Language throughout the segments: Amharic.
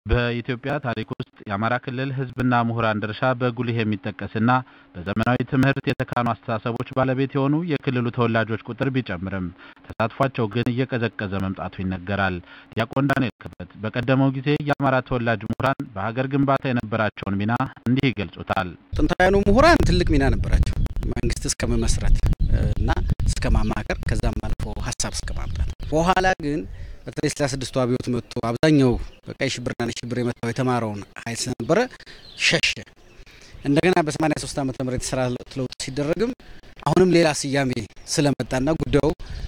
በኢትዮጵያ ታሪክ ውስጥ የአማራ ክልል ሕዝብና ምሁራን ድርሻ በጉልህ የሚጠቀስና በዘመናዊ ትምህርት የተካኑ አስተሳሰቦች ባለቤት የሆኑ የክልሉ ተወላጆች ቁጥር ቢጨምርም ተሳትፏቸው ግን እየቀዘቀዘ መምጣቱ ይነገራል። ዲያቆን ዳንኤል ክብረት በቀደመው ጊዜ የአማራ ተወላጅ ምሁራን በሀገር ግንባታ የነበራቸውን ሚና እንዲህ ይገልጹታል። ጥንታውያኑ ምሁራን ትልቅ ሚና ነበራቸው። መንግስት እስከ መመስረት እና እስከ ማማከር ከዛም አልፎ ሀሳብ እስከ ማምጣት በኋላ ግን በተለይ ስለ ስድስቱ አብዮት መጥቶ አብዛኛው በቀይ ሽብርና ነጭ ሽብር የመታው የተማረውን ኃይል ስለነበረ ሸሸ። እንደገና በሰማኒያ ሶስት ዓመተ ምህረት የስራ ለውጥ ሲደረግም አሁንም ሌላ ስያሜ ስለመጣና ጉዳዩ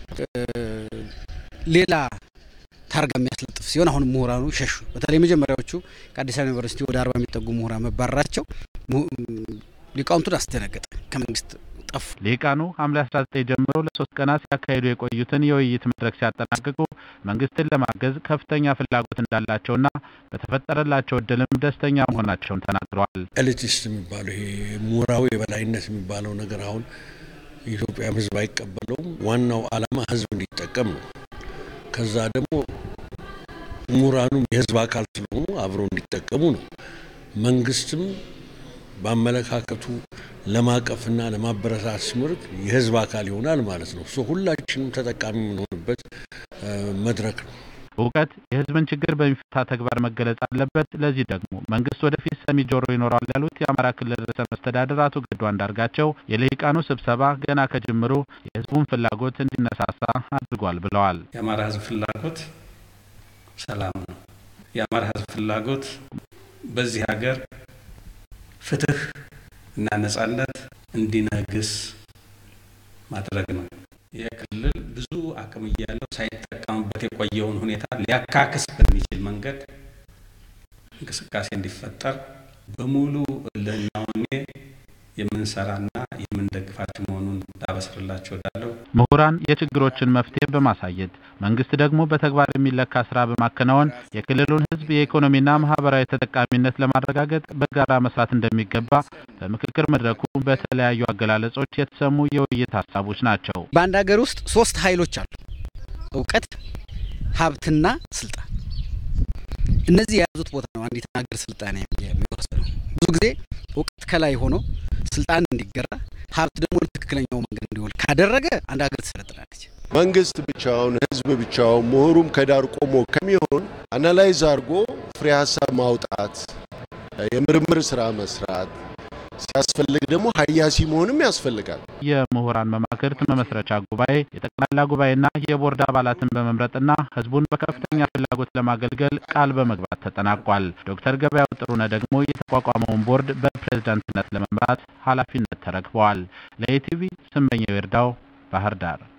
ሌላ ታርጋ የሚያስለጥፍ ሲሆን አሁንም ምሁራኑ ሸሹ። በተለይ መጀመሪያዎቹ ከአዲስ አበባ ዩኒቨርሲቲ ወደ አርባ የሚጠጉ ምሁራን መባረራቸው ሊቃውንቱን አስደነገጠ። ከመንግስት ጠፉ። ሊቃኑ ሐምሌ 19 ጀምሮ ለሶስት ቀናት ሲያካሂዱ የቆዩትን የውይይት መድረክ ሲያጠናቅቁ መንግስትን ለማገዝ ከፍተኛ ፍላጎት እንዳላቸውና በተፈጠረላቸው እድልም ደስተኛ መሆናቸውን ተናግረዋል። ኤሊቲስት የሚባለው ይሄ ምሁራዊ የበላይነት የሚባለው ነገር አሁን የኢትዮጵያም ሕዝብ አይቀበለውም። ዋናው ዓላማ ሕዝብ እንዲጠቀም ነው። ከዛ ደግሞ ምሁራኑም የሕዝብ አካል ስለሆኑ አብረው እንዲጠቀሙ ነው። መንግስትም በአመለካከቱ ለማቀፍና ለማበረታት ስምርት የህዝብ አካል ይሆናል ማለት ነው። ሶ ሁላችንም ተጠቃሚ የምንሆንበት መድረክ ነው። እውቀት የህዝብን ችግር በሚፈታ ተግባር መገለጽ አለበት። ለዚህ ደግሞ መንግስት ወደፊት ሰሚ ጆሮ ይኖረዋል ያሉት የአማራ ክልል ርዕሰ መስተዳድር አቶ ገዱ አንዳርጋቸው የልሂቃኑ ስብሰባ ገና ከጅምሩ የህዝቡን ፍላጎት እንዲነሳሳ አድርጓል ብለዋል። የአማራ ህዝብ ፍላጎት ሰላም ነው። የአማራ ህዝብ ፍላጎት በዚህ ሀገር ፍትህ እና ነጻነት እንዲነግስ ማድረግ ነው። ይህ ክልል ብዙ አቅም እያለው ሳይጠቀምበት የቆየውን ሁኔታ ሊያካክስ በሚችል መንገድ እንቅስቃሴ እንዲፈጠር በሙሉ ለናውኔ የምንሰራና የምንደግፋቸው መሆኑን ላበስርላቸው እወዳለሁ። ምሁራን የችግሮችን መፍትሄ በማሳየት መንግስት ደግሞ በተግባር የሚለካ ስራ በማከናወን የክልሉን ህዝብ የኢኮኖሚና ማህበራዊ ተጠቃሚነት ለማረጋገጥ በጋራ መስራት እንደሚገባ በምክክር መድረኩ በተለያዩ አገላለጾች የተሰሙ የውይይት ሀሳቦች ናቸው። በአንድ ሀገር ውስጥ ሶስት ኃይሎች አሉ፣ እውቀት፣ ሀብትና ስልጣን። እነዚህ የያዙት ቦታ ነው አንዲትን ሀገር ስልጣኔ የሚወስነው። ብዙ ጊዜ እውቀት ከላይ ሆኖ ስልጣን እንዲገራ ሀብት ደግሞ ትክክለኛው መንገድ እንዲሆን ካደረገ አንድ ሀገር ትሰለጥናለች። መንግስት ብቻውን፣ ህዝብ ብቻውን፣ ምሁሩም ከዳር ቆሞ ከሚሆን አናላይዝ አድርጎ ፍሬ ሀሳብ ማውጣት፣ የምርምር ስራ መስራት ሲያስፈልግ ደግሞ ሀያሲ መሆንም ያስፈልጋል። የምሁራን መማክርት መመስረቻ ጉባኤ የጠቅላላ ጉባኤና የቦርድ አባላትን በመምረጥና ህዝቡን በከፍተኛ ፍላጎት ለማገልገል ቃል በመግባት ተጠናቋል። ዶክተር ገበያው ጥሩነህ ደግሞ የተቋቋመውን ቦርድ በፕሬዝዳንትነት ለመምራት ኃላፊነት ተረክበዋል። ለኢቲቪ ስመኘው ይርዳው ባህር ዳር